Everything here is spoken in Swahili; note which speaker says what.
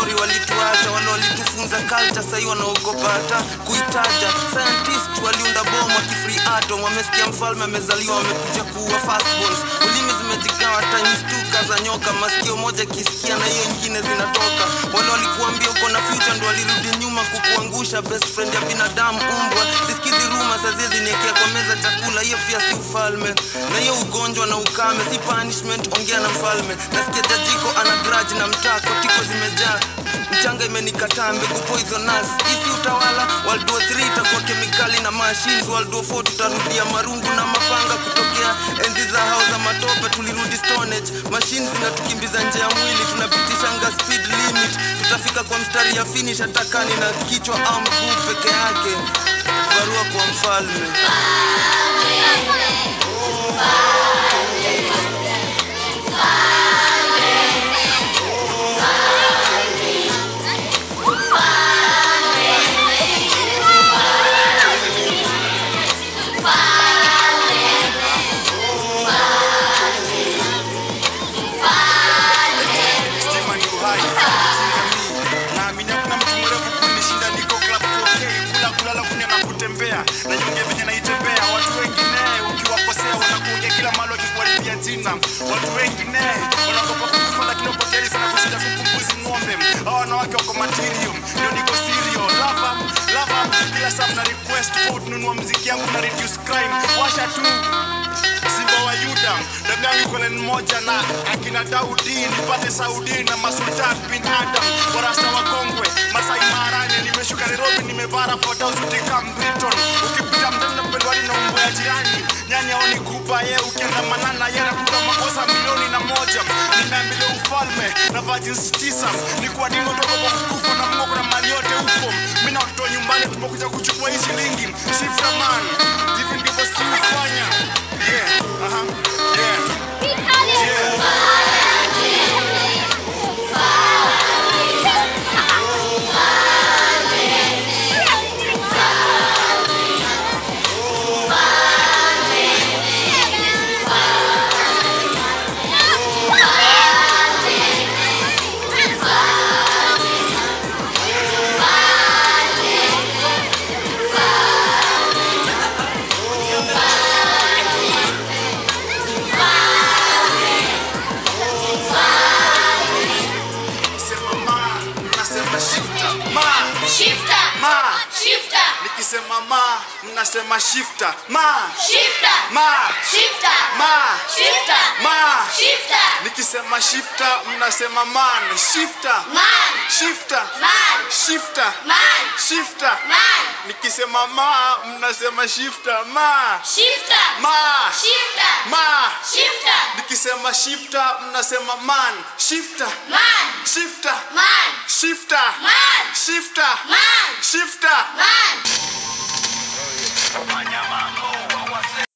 Speaker 1: story walituacha wale walitufunza culture sahii wanaogopa hata kuitaja scientist waliunda bomu akifree atom wamesikia mfalme amezaliwa wamekuja kuua firstborns ulimi zimejigawa times two kaza nyoka masikio moja kisikia na hiyo ingine zinatoka wale walikuambia uko na future ndo walirudi nyuma kukuangusha best friend ya binadamu umbwa sisikizi ruma saziezi niekea kwa meza chakula hiyo pia si ufalme na hiyo ugonjwa na ukame si punishment ongea na mfalme nasikia jajiko ana grudge na mtaa kotiko zimejaa mchanga imenikataa mbegu poisonous isi utawala world war 3 itakuwa kemikali na machines world war 4 tutarudia marungu na mapanga kutokea enzi za hao za matope tulirudi stone age machines zinatukimbiza nje ya mwili tunapitishanga speed limit tutafika kwa mstari ya finish hatakani na kichwa au mguu peke yake barua kwa mfalme
Speaker 2: stima ni uhai chunga mi naamini hakuna mtu mwerevu kunishinda niko club 4K kula kulala kunya na kutembea na nyonge venye naitembea watu wengine ukiwakosea wanakuongea kila mahali wakikuharibia jina watu wengine wanaogopa kukufa lakini wako tayari sana kushinda kuku mbuzi ng'ombe hawa wanawake wako material ndio niko serial lava lava kila saa mna request vote nunua mziki yangu na reduce crime washa tu simba wa yuda damu yangu iko line moja na akina daudi nipate saudi na masultan bin adam warasta wa kongwe masai marane nimeshuka nairobi nimevaa rapota suti kam briton ukipita mtani na pendwani na umbo ya jirani nyani aoni kuba ye ukienda manana ye anakuta makosa milioni na moja nimeambilia ufalme na virgins tisa ni kwa nini utoka kwa kukufa na mungu kuna mali yote huko mi na watoto wa nyumbani tumekuja kuchukua hii shilingi shifta man hivi ndivyo si ufanya yeah aha yeah yeah nikisema ma mnasema shifta ma
Speaker 3: Shifter.
Speaker 2: ma
Speaker 3: Shifter.
Speaker 2: nikisema ma mnasema shifta ma
Speaker 3: Shifter.
Speaker 2: ma
Speaker 3: Shifter.
Speaker 2: ma
Speaker 3: Shifter.
Speaker 2: ma
Speaker 3: Shifter.
Speaker 2: nikisema shifta mnasema man shifta
Speaker 3: Man.
Speaker 2: shifta
Speaker 3: Man.
Speaker 2: shifta
Speaker 3: Man.
Speaker 2: shifta
Speaker 3: Man.
Speaker 2: nikisema ma mnasema shifta ma
Speaker 3: Shifter.
Speaker 2: ma
Speaker 3: Shifter.
Speaker 2: ma
Speaker 3: Shifter.
Speaker 2: nikisema shifta mnasema man shifta
Speaker 3: Man.
Speaker 2: shifta
Speaker 3: Man.
Speaker 2: shifta
Speaker 3: Man.
Speaker 2: shifta
Speaker 3: Man.
Speaker 2: shifta